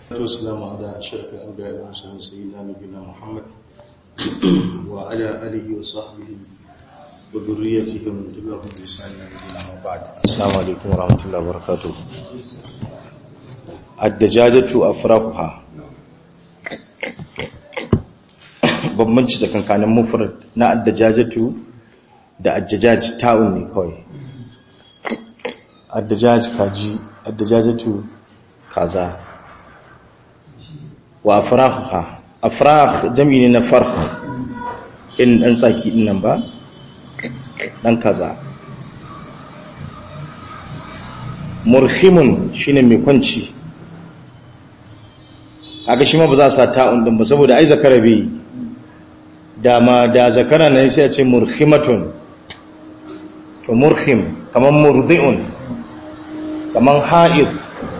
والسلام على أشرف الأنبياء والمرسلين سيدنا نبينا محمد وعلى آله وصحبه وذريته ومن تبعهم بإحسان إلى يوم بعد السلام عليكم ورحمة الله وبركاته الدجاجة أفراقها bambanci tsakankanin mufrad na addajajatu da addajaj ta'un ne kawai addajaj kaji addajajatu kaza wa afraha afrah jami ne na farh in dan tsaki din nan ba dan kaza murhimun shine mai kwanci kaga shi ma ba za a sa ta'un din ba saboda ai zakara bai dama da zakara ne sai a ce murhimatun to murhim kaman murdi'un kaman ha'id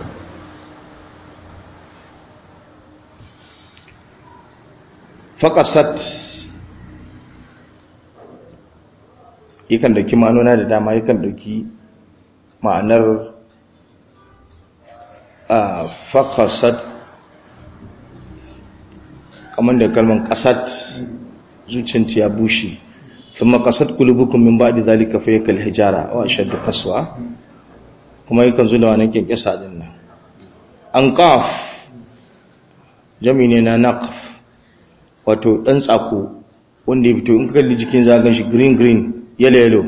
faƙasat yakan dauki ma'anona da dama yakan dauki ma'anar a faƙasat kamar da kalman ƙasat zuciyarta ya bushe sun makasat kulubukun min baɗi zalika fiye kal hijara wa shaddu kasuwa kuma yakan zo da wani kyankyasa din nan an ƙaf jami ne na naƙaf wato ɗan tsako wanda ya fito in kalli jikin zagan shi green green yellow yellow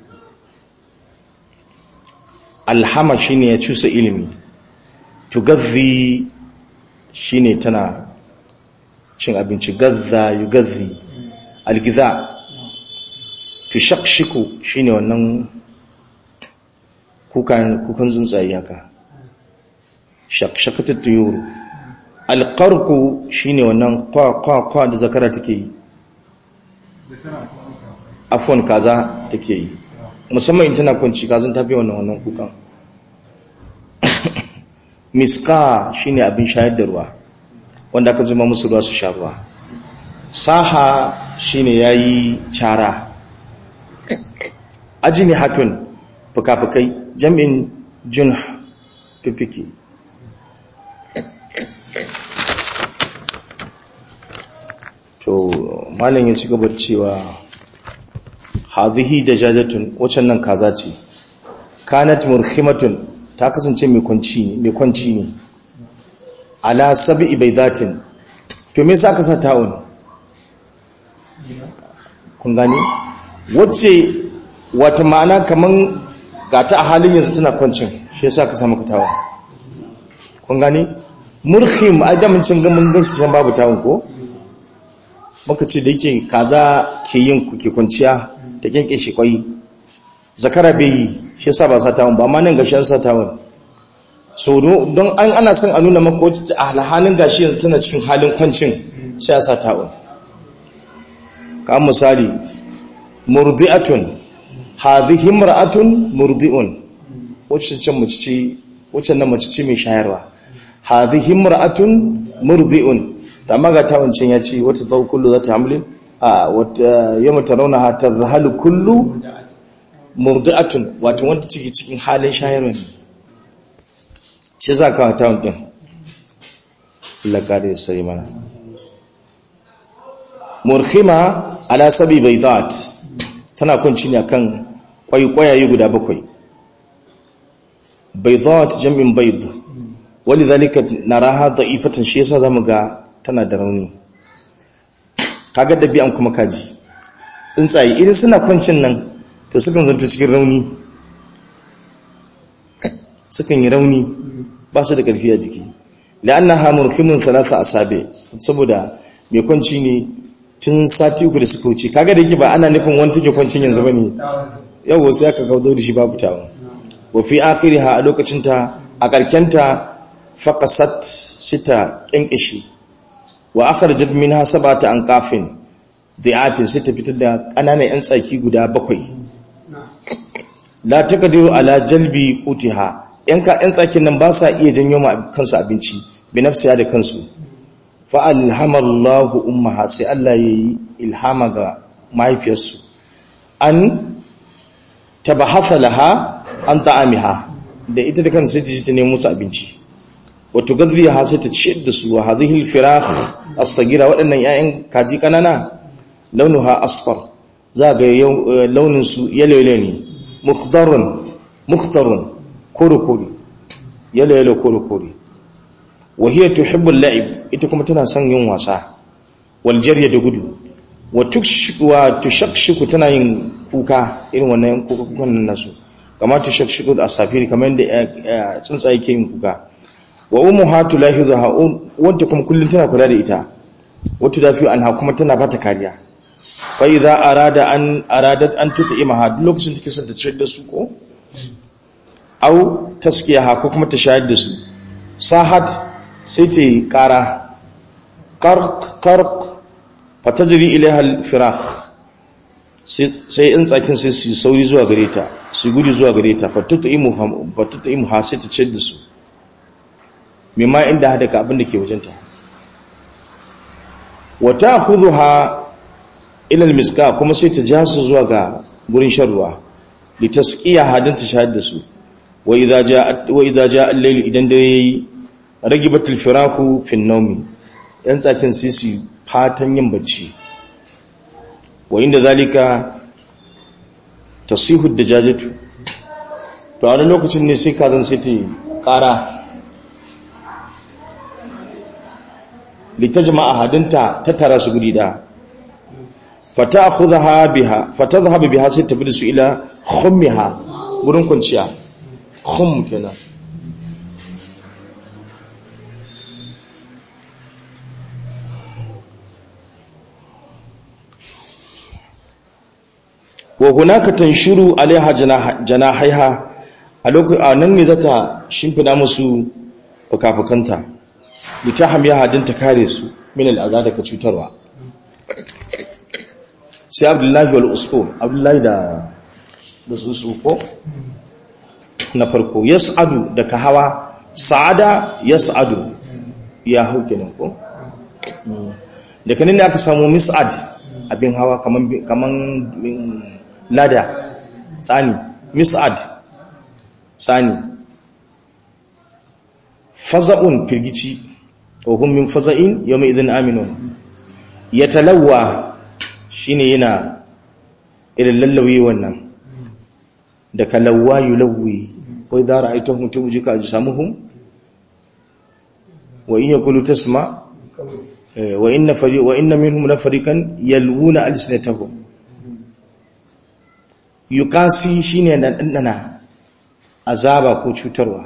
alhama shine ya cusa ilimi tugazzi shine tana cin abinci gazza yugazzi algiza tushakshiku shine wannan kukan kukan tsuntsaye haka shakshakatul tuyuru alƙarku shi ne wannan kwa-kwa da zakara take yi afon kaza take yi musamman in tana kwanci kazan tafi wannan wannan kukan miska shi ne abin shayar da ruwa wanda aka zama musu ruwa su sha ruwa saha shi ne ya yi cara ajini hatun fuka-fukai jam'in jun fifiki to malam ya ci gaba cewa hadhihi dajajatun wacan nan kaza ce kanat murhimatun ta kasance mai kwanci ne mai kwanci ne ala sab'i baydatin to me yasa ka sa ta'un kun gani wacce wata ma'ana kaman gata a halin yanzu tana kwancin shi yasa ka sa maka ta'un kun gani murhim adamin cin gamin gashi can babu ta'un ko muka ce da yake kaza ke yin kuke kwanciya ta kyanke shi kwai zakara bai yi shi sa ba satawun ba ma nan gashi an satawun so don an ana son a nuna maka wacce a halin gashi yanzu tana cikin halin kwancin sai a satawun ka misali murdi'atun hadhihi imra'atun murdi'un wacce can mace ce wacce nan mace ce mai shayarwa hadhihi imra'atun murdi'un da maga ta wancan ya ce wata zau kullu za ta hamlin a wata yamma ta rauna ha ta zahalu kullu murdi'atun wato wanda ciki cikin halin shayarwa ne shi za ka ta wancan lakari sai mana murhima ala sabi baidat tana kunci ne akan kwaikwayaye guda bakwai baidat jam'in baid walidhalika naraha da'ifatan shi yasa zamu ga tana da rauni kaga dabi'an kuma kaji tsuntsaye idan suna kwancin nan to sukan zanto cikin rauni sukan yi rauni ba su da ƙarfi a jiki la'annaha murhimun thalatha asabi saboda mai kwanci ne tun sati uku da suka wuce kaga da yake ba ana nufin wani take kwancin yanzu bane yau sai aka kawo da shi babu tawo wa fi akhiriha a lokacin ta a karkenta faqasat sita kinkishi wa akhrajat minha sab'ata anqafin dhi'afin sai ta fitar da kananan yan tsaki guda bakwai la taqdiru ala jalbi qutiha yan ka yan tsakin nan ba sa iya janyo ma kansu abinci bi nafsiya da kansu fa alhamallahu ummaha sai Allah yayi ilhama ga mahaifiyarsu an tabahatha laha an ta'amiha da ita da kansa sai ta nemo musu abinci wato gadhiya ha sai ta ciyar da su wa hadhihi al-firakh as-sagira waɗannan 'ya'yan kaji kanana launuha asfar za ga launin su yalo ne mukhdarun mukhtarun kore-kore yalo-yalo kore-kore wahiyar tuhibbul la'ib ita kuma tana son yin wasa wal jarya da gudu wa tushakshiku tana yin kuka irin wannan kukan nan nasu kama tushakshiku da asafiri kamar yadda tsuntsaye ke yin kuka wa ummuha tulahizuha wanda kuma kullun tana kula da ita wato dafi anha kuma tana bata kariya fa idza arada an aradat an tut'imaha duk lokacin take son ta ciyar da su ko au taskiyaha ko kuma ta shayar da su sahat sai ta yi kara qarq qarq fatajri ilaiha al-firaq sai in tsakin sai su sauri zuwa gare ta su gudu zuwa gare ta fatut'imu fatut'imu ha sai ta ciyar da su mimma inda hada ka abin da ke wajenta wa ta'khudhuha ila al-miska kuma sai ta ja su zuwa ga gurin shan ruwa litasqiya hadin ta shahada su wa idza jaa wa idza jaa al-layl idan dare yayi ragibat al-firaku fi an-nawm yan tsakin sai su fatan yin bacci wa inda zalika tasihu ad-dajajatu to a wani lokacin ne sai kazan sai ta kara litajma'a hadinta ta tara su guri da fata'khudha biha fatadhhabu biha sai tafi da su ila khummiha gurin kunciya khum kenan wa hunaka tanshuru alaiha janahaiha a lokacin nan ne zata shimfida musu fuka-fukanta litaham ya hadin ta kare su min al'aza daga cutarwa sai abdullahi wal usfur abdullahi da da su ko na farko yas'adu da ka hawa sa'ada yas'adu ya hauke ne ko da kanin da aka samu mis'ad abin hawa kaman kaman lada tsani mis'ad tsani faza'un firgici wa hum min faza'in yawma idhin aminun yatalawwa shine yana irin lallawi wannan da kalawwa yulawwi wa idha ra'aytahum tujika ajsamuhum wa in yaqulu tasma wa inna fari wa inna minhum lafarikan yalwuna alsinatahum yukasi shine dan dandana azaba ko cutarwa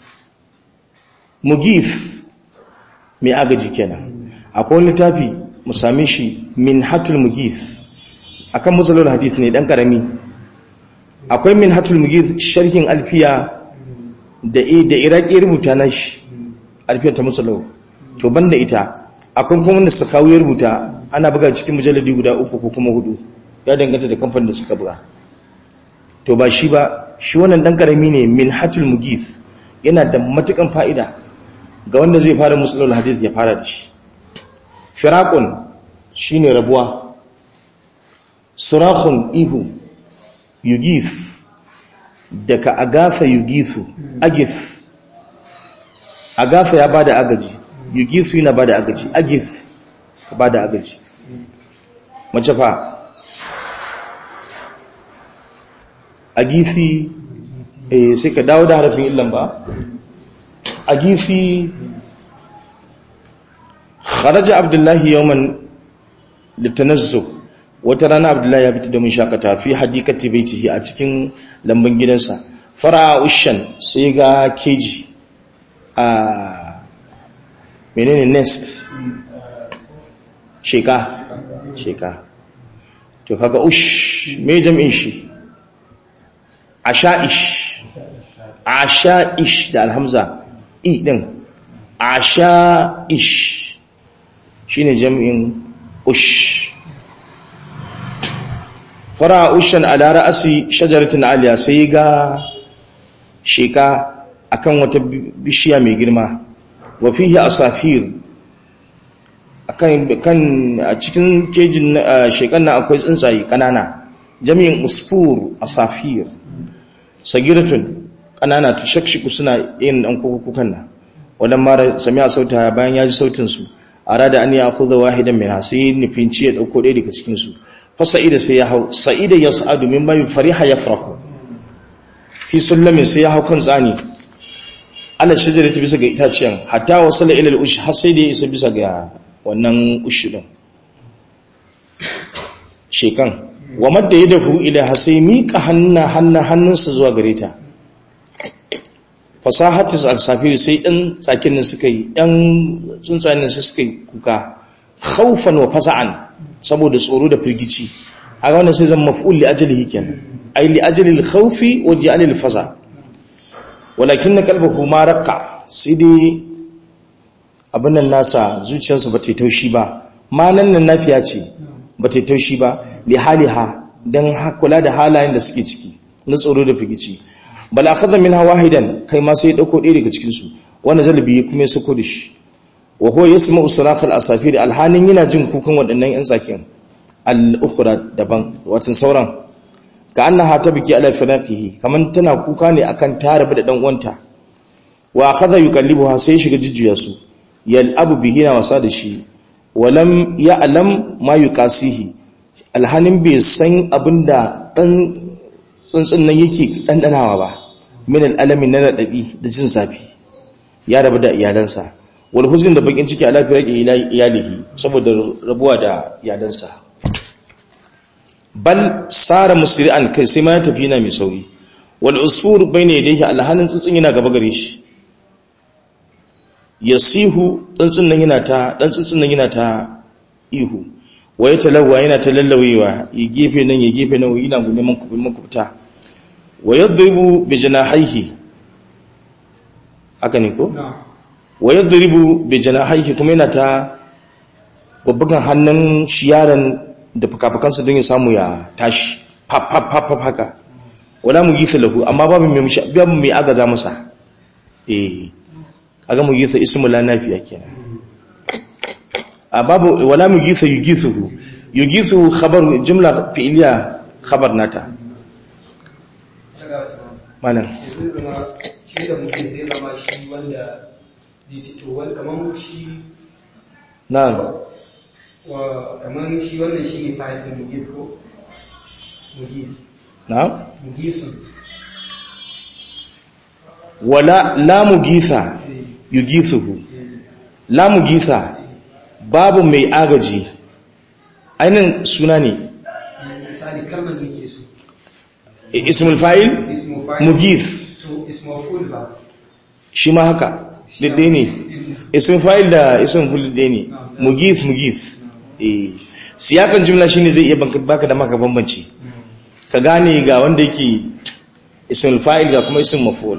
mugif mai agaji kenan akwai littafi mu same shi min hatul mugif akan musalul hadith ne dan karami akwai min hatul mugif sharhin alfiya da da iraki rubuta na shi alfiyar ta musalul to banda ita akwai kuma wanda suka kawo rubuta ana buga cikin mujalladi guda uku ko kuma hudu ya danganta da kamfanin da suka buga to ba shi ba shi wannan dan karami ne min hatul mugif yana da matukan fa'ida ga wanda zai fara musulul hadith ya fara da shi firaqun shine rabuwa surakhun ihu yugith daga agafa yugithu agith agafa ya bada agaji yugithu yana bada agaji agith ka bada agaji mace fa agithi eh sai ka dawo da harafin illan ba agithi kharaja abdullahi yawman litanazzu wata rana abdullahi ya fita domin shakata fi hadikati baitihi a cikin lambun gidansa fara ushan sai ga keji a menene nest sheka sheka to kaga ush me jam'in shi asha'ish asha'ish da alhamza i din asha'ish shine jam'in ush fara ushan ala ra'asi shajaratin aliya sai ga sheka akan wata bishiya mai girma wa fihi asafir akan kan a cikin kejin shekan nan akwai tsuntsaye kanana jami'in usfur asafir sagiratun kanana tushakshiku suna yin dan kukukan nan wannan mara sami'a sauta bayan ya ji sautin su arada an ya khudha wahidan min sai nufin ci ya dauko ɗaya daga cikin su fa sa'ida sai ya hau sa'ida yas'adu min bayu fariha yafrahu fi sullamin sai ya hau kan tsani ala shajarati bisa ga itaciyan hatta wasala ila al-ush har sai da ya isa bisa ga wannan ush din shekan wa madda yadahu ila hasai mika hanna hanna hannunsa zuwa gare ta fasahatis al-safiri sai ɗan tsakin nan suka yi ɗan tsuntsayen nan suka yi kuka khawfan wa fasa'an saboda tsoro da firgici a wannan sai zan maf'ul li ajlihi kenan ay li ajli al-khawfi wa ja'al al-fasa walakin qalbuhu ma raqqa sai dai abin nan nasa zuciyarsa ba ta taushi ba ma nan nan nafiya ce ba ta taushi ba li haliha dan kula da halayen da suke ciki na tsoro da firgici bal akhadha minha wahidan kai ma sai dauko ɗaya daga cikin su wanda zalbi kuma ya sako da shi wa huwa yasma'u sarakh al-asafir alhanin yana jin kukan waɗannan yan tsakin al-ukhra daban watan sauran ka annaha tabki ala firaqihi kaman tana kuka ne akan tarabi da dan uwanta wa akhadha yukallibuha sai shiga jijjiya su yal'abu bihi na wasa da shi walam ya'lam ma yuqasihi alhanin bai san abinda dan tsuntsun nan yake dandanawa ba min al'alami na radadi da jin zafi ya rabu da iyalansa wal huzn da bakin ciki ala firaqi iyalihi saboda rabuwa da iyalansa bal sara musri'an kai sai ma ya tafi yana mai sauri wal usfur bayna yadayhi alhanin tsuntsun yana gaba gare shi yasihu tsuntsun nan yana ta dan tsuntsun nan yana ta ihu waye talawa yana ta lallawewa ya gefe nan ya gefe nan yana gune man kubin makubta wa yadribu bi janahihi haka ne ko wa yadribu bi janahihi kuma yana ta babbakan hannun shiyaran da fukafukansa don ya samu ya tashi pap pap pap haka wala mu gifa lahu amma babu mai babu mai agaza masa eh kaga mu gifa ismu la nafiya kenan a babu wala mu gifa yugithuhu yugithu khabar jumla fi'liya khabar nata malam shi da mutum zai zama shi wanda zai fito wani kamar shi na'am wa kamar shi wannan shi ne fayil da mugis ko mugis na'am mugisun wala la mugitha yugithuhu la mugitha babu mai agaji ainin suna ne misali kalmar da ke so ismul fa'il ismu fayil mugith so ismu ful ba shi ma haka daidai ne ismul fa'il da ismul ful daidai ne mugith mugith eh siyakan jumla shine zai iya banka- baka da maka bambanci ka gane ga wanda yake ismul fa'il ga kuma ismul maf'ul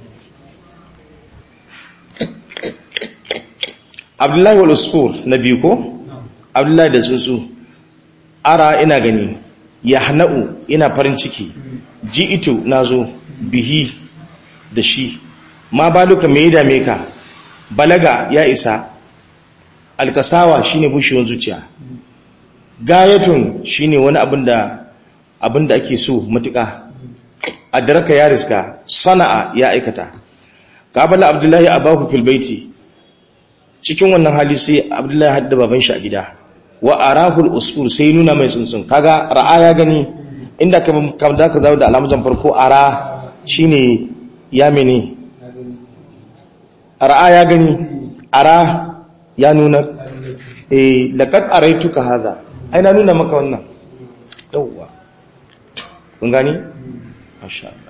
Abdullahi wal usfur na biyu ko Abdullahi da tsuntsu ara ina gani yahna'u ina farin ciki ji'itu nazo bihi da shi ma baluka me ya dame ka balaga ya isa alkasawa shine bushewar zuciya gayatun shine wani abin da abin da ake so matuƙa adraka ya riska sana'a ya aikata qabala abdullahi abahu fil baiti cikin wannan hali sai abdullahi hadda baban shi a gida wa arahul usfur sai nuna mai tsuntsun kaga ra'a ya gani inda ka kam za ka zawo da alamuzan farko ara shine ya mene ra'a ya gani ara ya nuna eh laqad araituka hadha ai na nuna maka wannan yawwa kun gani masha Allah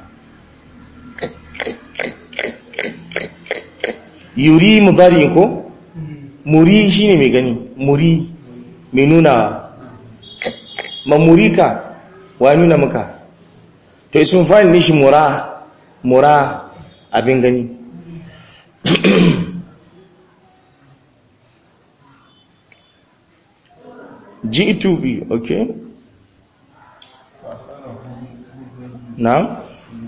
yuri mudari ko muri shine mai gani muri mai nuna mamurika wa nuna maka to isin fa'il ne shi mura mura abin gani G2B, okay? Na'am?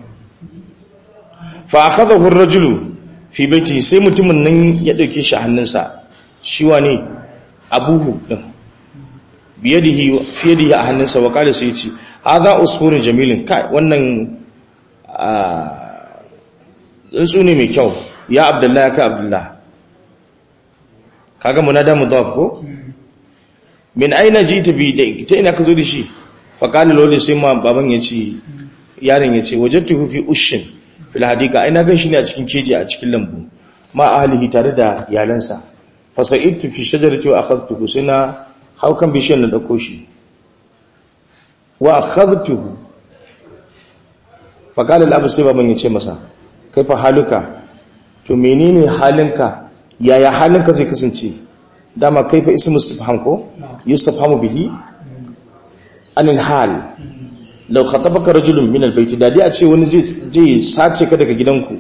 Fa akhadahu ar-rajulu fi baiti sai mutumin nan ya dauke shi a hannunsa. Shi wane? Abuhu din. Biyadihi fi yadihi a hannunsa wa kala sai ce, "Hadha usfurun jamilun." Kai, wannan tsuntsu ne mai kyau. ya abdullah ya ka abdullah kaga munada mudaf ko min aina jita bi da ta ina ka zo da shi fa qala lawli sai ma baban ya ce yaron ya ce wajadtuhu fi ushin fil hadika aina gan shi ne a cikin keji a cikin lambu ma ahlihi tare da iyalansa fa sa'idtu fi shajarati wa akhadtuhu sina hau kan bishiyar na dauko shi wa akhadtuhu fa qala al-abu sai baban ya ce masa kai fa haluka to menene halinka yaya halinka zai kasance dama kai fa ismu istifham ko yustafhamu bihi anil hal law khatabaka rajulun min albayt da dai a ce wani zai zai sace ka daga gidanku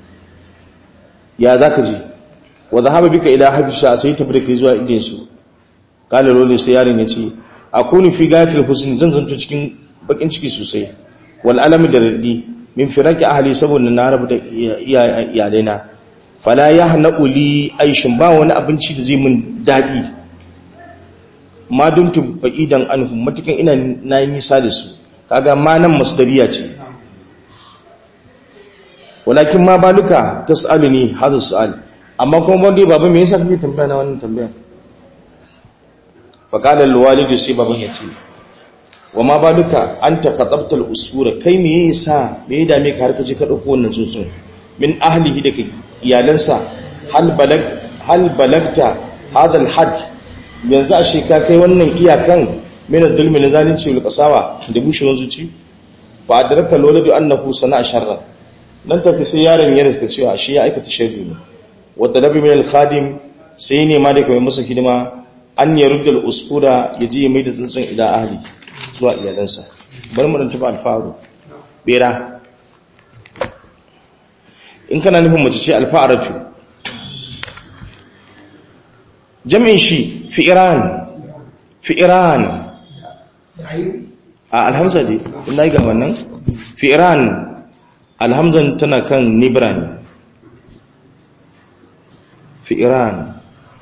ya zaka ji wa dhahaba bika ila hadisha sai ta bude zuwa idin su kala lole sai yaron ya ce akuni fi gayatul husn zan zanto cikin bakin ciki sosai wal alami da radi min firaki ahli saboda na rabu da iyalaina fala ya hana uli aishin ba wani abinci da zai mun daɗi ma dumtu ba'idan anhum matukan ina na yi nisa da su kaga ma nan masdariya ce walakin ma baluka tas'aluni hadha su'al amma kuma ban dai baba me yasa kake tambaya na wannan tambaya fa qala al sai baban ya ce wa ma baluka anta khatabta al-usura kai me yasa me ya dame ka har ka je ka dauko wannan tsuntsun min ahlihi daga iyalansa hal balag hal balagta hadha al-had yanzu a sheka kai wannan iyakan min zulmi na zalunci wal qasawa da bushewar zuci fa adraka lawladu annahu sana'a sharran nan tafi sai yaron ya rizka cewa shi ya aikata sharri ne wa talabi min al-khadim sai ne ma da kai masa hidima an yarudda al-usfura yaji mai da tsuntsun ila ahli zuwa iyalansa bar mu dan tuba alfaru bera in kana nufin mace ce alfa'aratu jami'in shi fi'iran fi'iran a alhamza dai inda ga wannan fi'iran alhamzan tana kan nibran fi'iran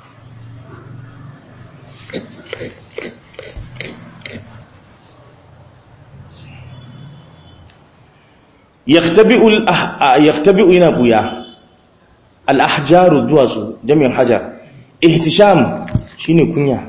yaktabi'u yana buya al'ahjaru duwatsu jami'in hajar ihtisham shine kunya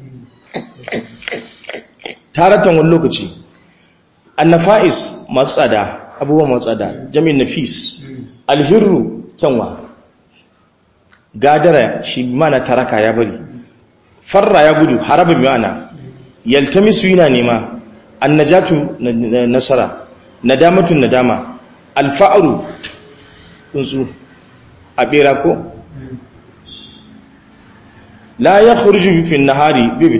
taratan wani lokaci annafa'is masu tsada abubuwan masu tsada jami'in nafis alhirru kyanwa gadara shi mana taraka ya bari farra ya gudu harabin mana yaltamisu yana nema annajatu nasara nadamatun nadama alfa'aru tsuntsu a bera ko la ya khurju fi nahari bibit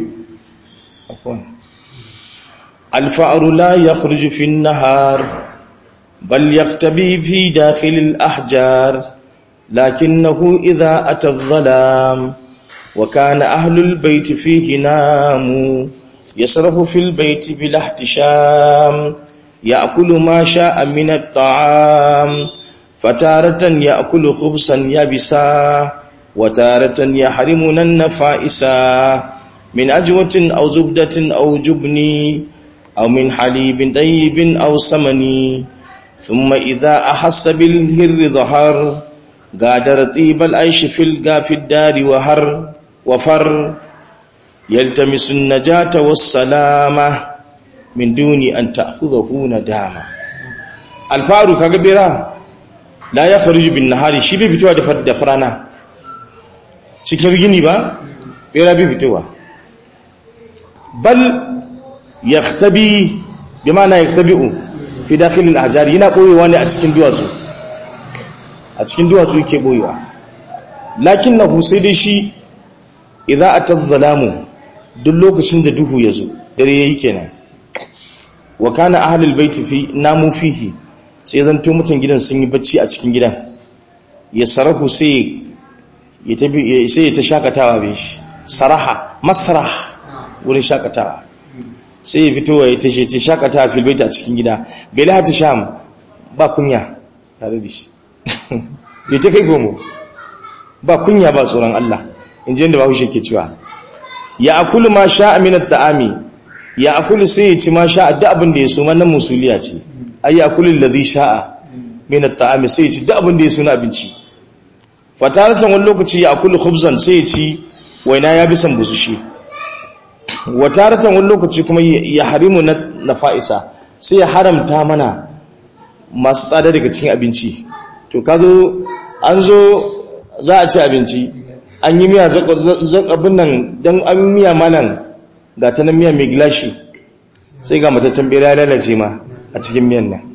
alfa'aru la ya khurju fi nahar bal yaktabi fi dakhil al-ahjar lakinnahu idha ata adh-dhalam wa kana ahlu al-bayt fihi namu yasrafu fi al-bayt bil ihtisham يأكل ما شاء من الطعام فتارة يأكل خبزا يبسا وتارة يحرمنا النفائسا من أجوة أو زبدة أو جبن أو من حليب طيب أو سمن ثم إذا أحس بالهر ظهر قادر طيب العيش في القاف الدار وهر وفر يلتمس النجاة والسلامة min duni an ta'khudhahu nadama alfaru kaga bera la ya kharuju bin nahari shi bai fitowa da da farana cikin gini ba bera bai fitowa bal yaktabi bima na yaktabi'u fi dakhil al-ahjar yana koyewa ne a cikin duwatsu a cikin duwatsu yake boyewa lakinnahu sai dai shi idza atadh-dhalamu duk lokacin da duhu yazo dare yayi kenan wa kana ahlul baiti fi namu fihi sai zanto mutan gidan sun yi bacci a cikin gidan ya sarahu sai ya tabi sai ya ta shakatawa be shi saraha masrah wurin shakatawa sai ya fito ya tashi ta shakatawa fil baiti a cikin gida bela ta sham ba kunya tare da shi ya ta kai gomo ba kunya ba tsoron Allah in ji yadda bahaushe ke cewa ya akulu ma sha'a min at-ta'ami ya akulu sai ya ci ma sha'a duk abin da ya so wannan musuliya ce ay akulu allazi sha'a min at-ta'ami sai ya ci duk abin da ya so na abinci fataratan wani lokaci ya akulu khubzan sai ya ci waina ya bisan busushi wataratan wani lokaci kuma ya harimu na fa'isa sai ya haramta mana masu tsada daga cikin abinci to ka zo an zo za a ci abinci an yi miya zakabin nan don an miya manan ga ta nan miya mai gilashi sai ga mataccen bera ya lalace ma a cikin miyan nan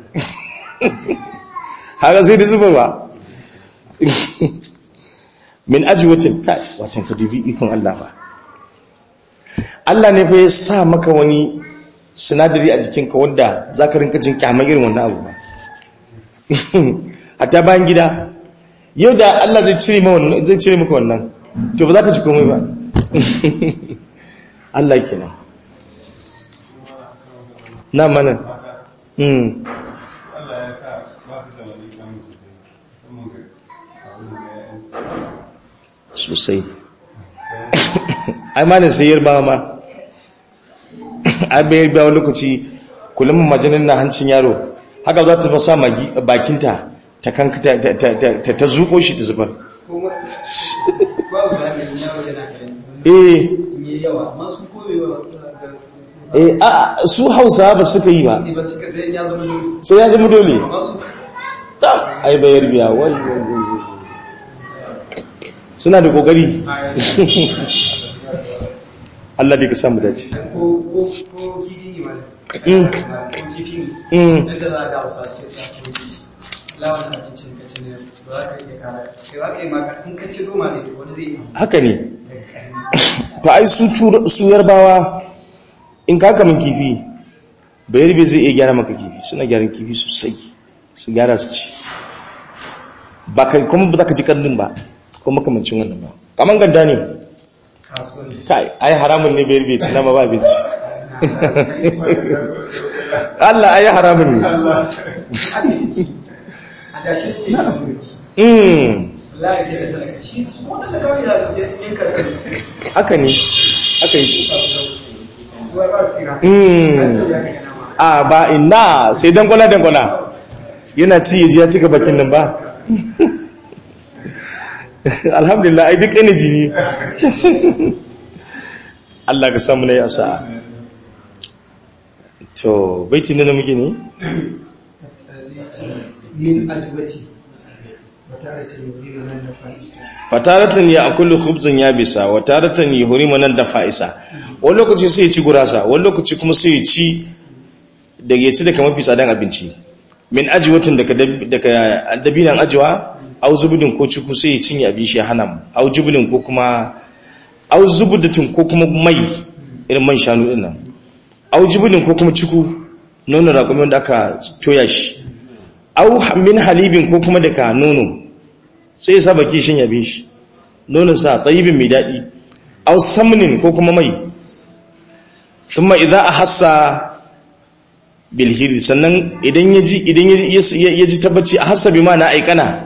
haka sai da zuba ba min ajiwatin kai watan ka dubi ikon Allah ba Allah ne fa ya sa maka wani sinadari a jikinka wanda za ka rinka jin kyamar irin wannan abu ba hatta bayan gida yau da Allah zai cire maka wannan to ba za ka ci komai ba Allah kenan na mana sosai ai malin sayar ba ma ai bayar ba lokaci kullum majanin na hancin yaro haka za ta fasa bakinta ta kanka ta zuko shi ta zubar eh a su hausa ba suka yi ba sai ya zama dole ta ai bayar biya wai suna da kokari Allah da ka samu dace ko kifi ne ma ko kifi ne yadda za a ga wasu suke sa su wuce lawan abincin ka ci ne za ka iya kara kai za ka yi maka in ka ci roma ne wani zai yi haka ne to ai su yarbawa in ka kamun kifi bayar bai zai iya gyara maka kifi suna gyaran kifi sosai su gyara su ci ba kuma ba za ka ji karnin ba ko makamancin wannan ba kaman ganda ne kai ai haramun ne bai rubuce na ba bai ci Allah ai haramun ne a da shi sai mm wallahi sai da talaka shi ko talaka wani da sai su yanka sai haka ne haka yi zuwa ba su tira mm a ba ina sai dangwala dangwala yana ci yaji ya cika bakin nan ba alhamdulillah ai duk energy ne Allah ka samu nayi asa to baiti ne na muke ne min ajwati watarata yuridu nan da fa'isa fataratan ya akulu khubzan ya bisa wa taratan yuhrimu nan da fa'isa wani lokaci sai ya ci gurasa wani lokaci kuma sai ya ci da ya ci daga mafi tsadan abinci min ajiwatin daga daga dabinan ajiwa au zubudin ko ciku sai ya cinye abin shi ya hana mu au jubulin ko kuma au zubudatin ko kuma mai irin man shanu din nan au jubulin ko kuma ciku nono raƙumi wanda aka toya shi au min halibin ko kuma daga nono sai ya sa baki shin yabin shi nonon sa tsayibin mai daɗi au samnin ko kuma mai thumma idza ahassa bil hiri sannan idan yaji idan yaji tabbaci a hasabi ma na aikana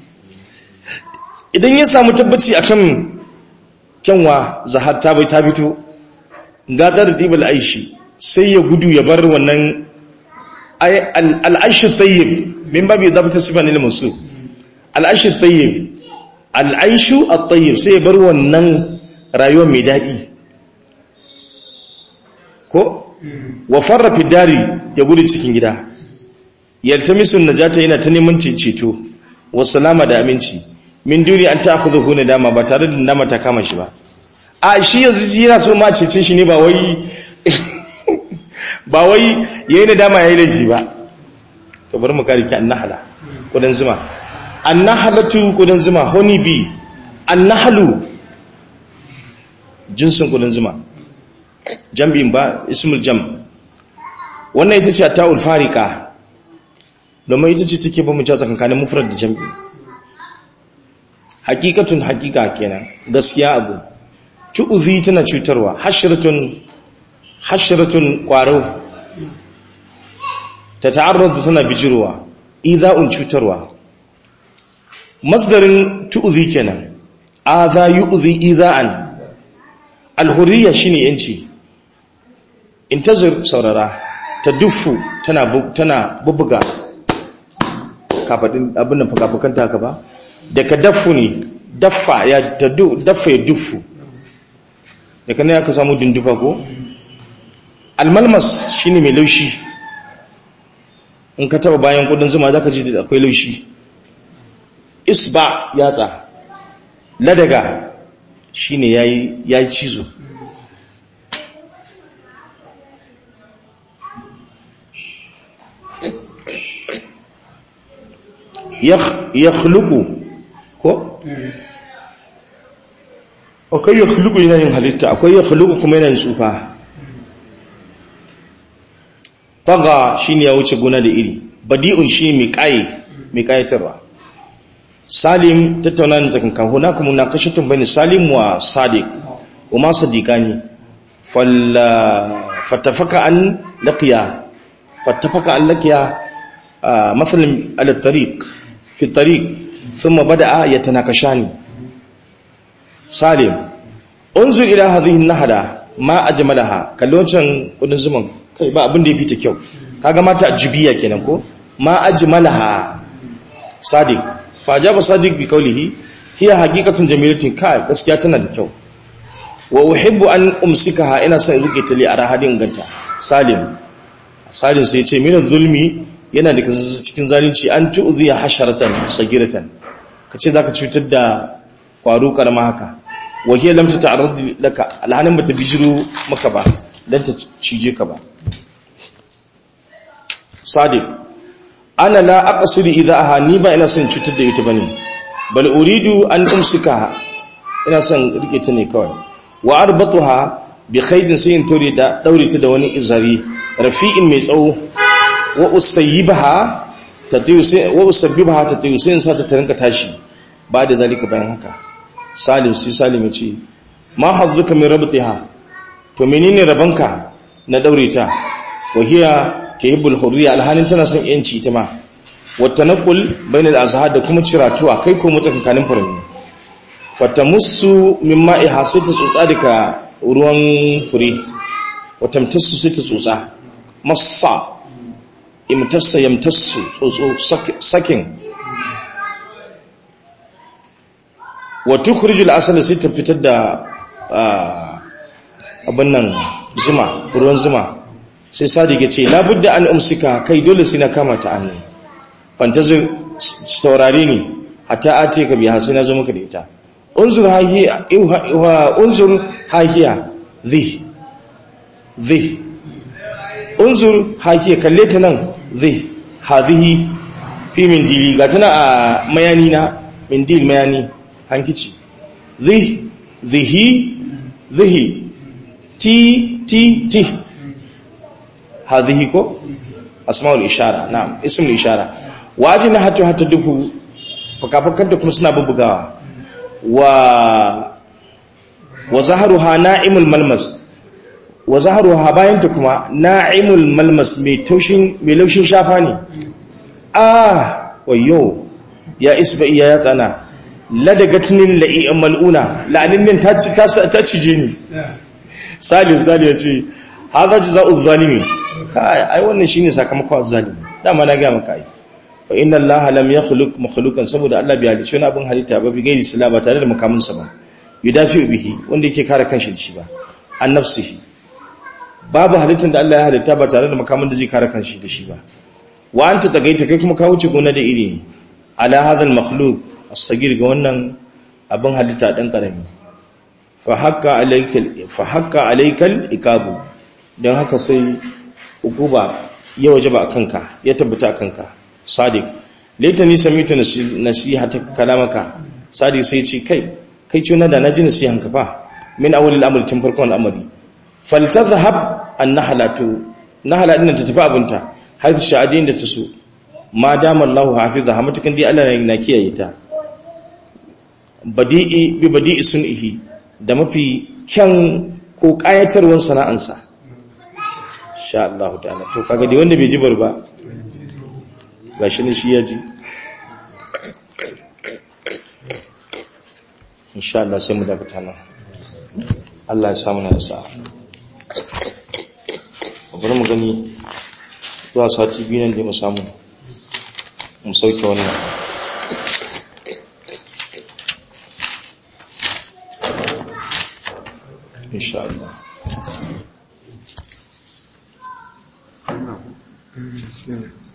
idan ya samu tabbaci akan kyanwa zahar ta bai ta fito gadar dibal aishi sai ya gudu ya bar wannan al'aishi tayyib min babu dabta sifan lil musu al'aishi tayyib al'aishu at-tayyib sai ya bar wannan rayuwar mai dadi ko wa farra fi dari ya gudu cikin gida yaltamisun najata yana ta neman ceto wa salama da aminci min duni an ta'khudhu na dama ba tare da dama ta kama shi ba a shi yanzu shi yana so ma cece shi ne ba wai ba wai yayi nadama yayi laifi ba to bari mu kare ki annahala kudan zuma annahalatu kudan zuma honey bee annahlu jinsin kudan zuma jambin ba ismul jam wannan ita ce ta'ul farika domin ita ce take ba mu ja tsakankanin mufrad da jam'i hakikatun hakika kenan gaskiya abu tu'zi tana cutarwa hashratun hashratun qaro ta ta'arradu tana bijirwa idha'un cutarwa masdarin tu'zi kenan adha yu'zi idha'an alhurriya shine yanci intazir saurara ta duffu tana tana bubuga kafadin abin nan fuka-fukanta haka ba daga daffu ne daffa ya taddu daffa ya duffu daga ne aka samu dundufa ko almalmas shine mai laushi in ka taba bayan kudin zuma zaka ji da akwai laushi isba yatsa ladaga shine yayi yayi cizo yakhluqu ko akwai yakhluqu yana yin halitta akwai yakhluqu kuma yana yin tsufa taga shine ya wuce gona da iri badi'un shi mai kai mai kayatarwa salim tattauna ne tsakan kahu na kuma na kashatun bani salim wa sadiq kuma sadiqani falla fatafaka an laqiya fatafaka an laqiya مثلا على الطريق في الطريق ثم بدأ يتناقشان سالم انظر إلى هذه النهدة ما أجملها كاللونشان kudin zuman kai ba abin da ya fita kyau kaga mata ajibiya kenan ko ma ajmalaha sadiq fa ajaba sadiq bi qawlihi hiya haqiqatun jamilatin kai gaskiya tana da kyau wa uhibbu an umsikaha ina son rike ta li arahadin ganta salim salim sai ya ce min zulmi yana da cikin zalunci an tu'ziya hasharatan sagiratan kace zaka cutar da kwaro karama haka wahiya lam tata'arrad laka alhanin bata bijiro maka ba dan ta cije ka ba sadiq ana la aqsidu idha ni ba ina son cutar da ita bane bal uridu an umsika ina son rike ta ne kawai wa arbatuha bi khaydin sayin tauri da daure ta da wani izari rafi'in mai tsawo wa usayyibaha tatiyu sai wa usabbibaha tatiyu sai in sa ta tarinka tashi ba da zalika bayan haka salim sai salim ya ce ma hazzuka min rabtiha to menene rabanka na daure ta wa hiya tahibbul hurriya alhalin tana son yanci ita ma wa tanqul bainal azhar da kuma ciratuwa kai ko mutakankanin furanni fatamussu min ma'iha sai ta tsotsa daga ruwan fure wa tamtassu sai ta tsotsa massa imtassa yamtassu tsotso sakin wa tukhrijul asala sai ta fitar da abin nan zuma ruwan zuma sai sadiq ya ce labudda an umsika kai dole sai na kama ta annu fantazir saurare ni hatta ate ka biya sai na zo maka da ita unzur hahiya unzur hahiya dhi dhi unzur hakiya kalle ta nan zai hazihi fi mindili ga tana a mayani na mindil mayani hankici zai zihi zihi ti ti ti hazihi ko asma'ul ishara na ismul ishara waje na hatu hata dufu fakafakanta kuma suna bubugawa wa wa zaharuha na'imul malmas wa zaharuha bayanta kuma na'imul malmas mai taushin mai laushin shafa ne ah wayo ya isba iya ya tsana ladagatnin la'i'an mal'una la'anin min ta ci ta cije ni salim zalim ya ce hadha jazaa'u zalimi kai ai wannan shine sakamakon zalimi dama na ga maka ai wa inna allaha lam yakhluq makhluqan saboda Allah bai halicci wani abin halitta ba bi gairi sila ba tare da makaminsa ba yudafi bihi wanda yake kare kanshi da shi ba an nafsihi babu halittar da Allah ya halitta ba tare da makamin da zai kare kanshi da shi ba wa anta tagaita kai kuma ka wuce gona da iri ne ala hadha al makhluq as-sagir ga wannan abin halitta dan karami fa hakka alayka fa hakka alayka ikabu dan haka sai ukuba ya wajaba akanka ya tabbata akanka sadiq laitani samitu nasihata kalamaka sadiq sai ce kai kai ce da naji nasihanka fa min awwalil amri tun farkon al'amari faltadhhab an-nahlatu nahla din ta tafi abunta haythu sha'adin da taso ma dama Allahu hafizaha matukan dai Allah na kiyaye ta badi'i bi badi'i sun'ihi da mafi kyan ko kayatarwar sana'ansa insha Allah ta'ala to kaga dai wanda bai jibar ba gashi ne shi ya ji insha Allah sai mu dakata nan Allah ya samu na sa'a bari mu gani zuwa sati biyu nan da mu samu mu sauke wannan insha Allah Mm,